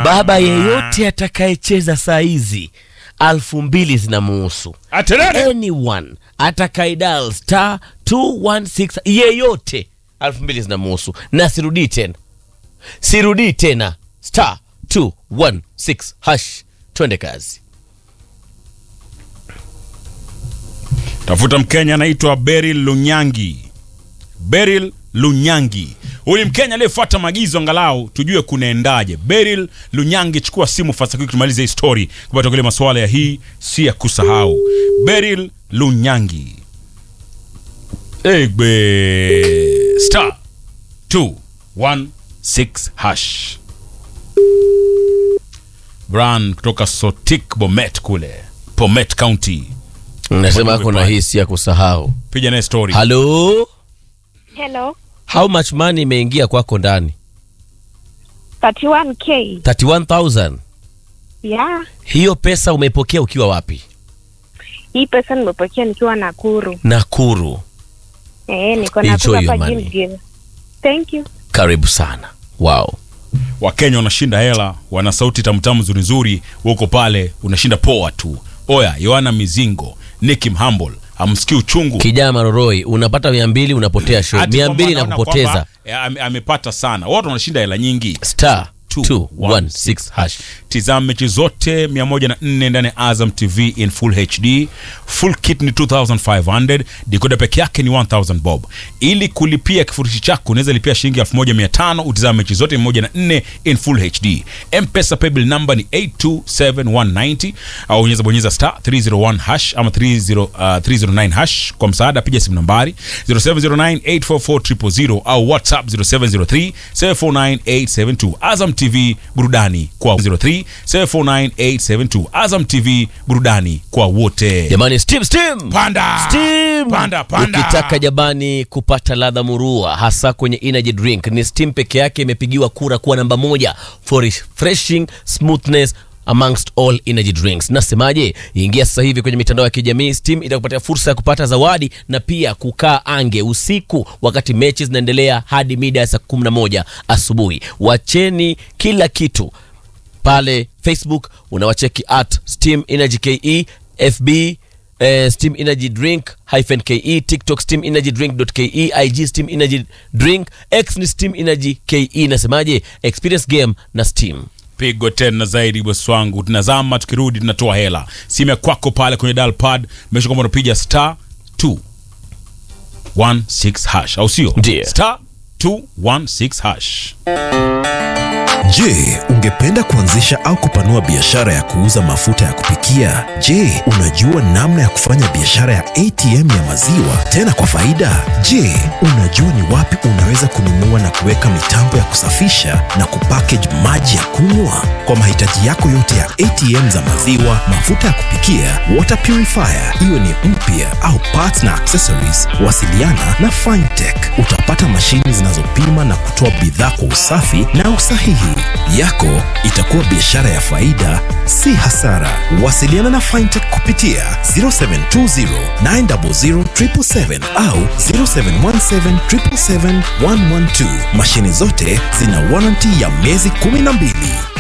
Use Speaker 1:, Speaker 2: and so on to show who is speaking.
Speaker 1: baba yeyote atakayecheza saa hizi alfu mbili zinamuhusu
Speaker 2: Atenene.
Speaker 1: anyone atakaidal star 216 yeyote alfu mbili zinamuhusu na sirudii tena sirudii tena star 216 hash twende kazi
Speaker 2: Tafuta Mkenya anaitwa Beryl Lunyangi. Beryl Lunyangi. Huyu ni Mkenya aliyefuata maagizo angalau tujue kunaendaje. Beryl Lunyangi, chukua simu fast quick tumalize hii story kupata kile masuala ya hii si ya kusahau. Beryl Lunyangi. Egbe star 216 hash. Bran kutoka Sotik Bomet kule. Bomet County.
Speaker 1: nasema kuna hii si ya kusahau
Speaker 2: Piga naye story.
Speaker 1: halo
Speaker 3: Hello.
Speaker 1: how much money imeingia kwako ndani
Speaker 3: 31k.
Speaker 1: 31000
Speaker 3: Yeah.
Speaker 1: hiyo pesa umeipokea ukiwa wapi
Speaker 3: Hii pesa nimepokea nikiwa Nakuru.
Speaker 1: nakuru
Speaker 3: Eh, niko
Speaker 1: Enjoy
Speaker 3: Nakuru
Speaker 1: your
Speaker 3: hapa
Speaker 1: money.
Speaker 3: Gilgil. Thank you.
Speaker 1: karibu sana wow
Speaker 2: wakenya wanashinda hela wana sauti tamtamu nzuri nzuri huko pale unashinda poa tu oya yohana mizingo niki mhambol amsikii uchungu
Speaker 1: kijana maroroi unapata mia mbili unapotea show
Speaker 2: Ati
Speaker 1: mia
Speaker 2: kwamba
Speaker 1: mbili na
Speaker 2: anaona
Speaker 1: kupoteza
Speaker 2: kwamba, eh, ame- amepata sana watu wanashinda hela nyingi
Speaker 1: star
Speaker 2: 216
Speaker 1: 216 hash
Speaker 2: tizama mechi zote 104 ndani ya azam tv in full hd full kit ni 2500 dikoda peke yake ni 1000 bob ili kulipia kifurushi chako unaweza lipia shilingi 1500 utizama mechi zote 104 in full hd mpesa paybill number ni 827190 au unaweza bonyeza star 301 hash ama 30, uh, 309 hash kwa msaada piga simu nambari 0709844000 au whatsapp 0703 749872 azam tv burudani kwa 03 749872 azam tv burudani kwa wote
Speaker 1: jamani steam steam
Speaker 2: panda
Speaker 1: Steam.
Speaker 2: panda panda
Speaker 1: ukitaka jamani kupata ladha murua hasa kwenye energy drink ni steam peke yake imepigiwa kura kuwa namba moja for refreshing smoothness amongst all energy drinks nasemaje ingia sasa hivi kwenye mitandao ya kijamii steam itakupatia fursa ya kupata zawadi na pia kukaa ange usiku wakati mechi zinaendelea hadi mida ya saa 11 asubuhi wacheni kila kitu pale facebook unawacheki at steam energy ke fb eh, steam energy drink hyphen ke tiktok steam energy drink ke ig steam energy drink x ni steam energy ke nasemaje experience game na steam
Speaker 2: pigo tena zaidi bosi wangu tunazama tukirudi tunatoa hela simu ya kwako pale kwenye dial pad mesha kwamba unapiga star 216 hash au sio
Speaker 1: Ndiyo.
Speaker 2: star 216 hash
Speaker 4: Je, ungependa kuanzisha au kupanua biashara ya kuuza mafuta ya kupikia? Je, unajua namna ya kufanya biashara ya ATM ya maziwa tena kwa faida? Je, unajua ni wapi unaweza kununua na kuweka mitambo ya kusafisha na kupackage maji ya kunywa? Kwa mahitaji yako yote ya ATM za maziwa, mafuta ya kupikia, water purifier, iwe ni mpya au parts na accessories, wasiliana na Fintech. Utapata mashini zinazopima na kutoa bidhaa kwa usafi na usahihi. Yako itakuwa biashara ya faida, si hasara. Wasiliana na Fintech kupitia 0720 900 777 au 0717 777 112. Mashini zote zina warranty ya miezi 12.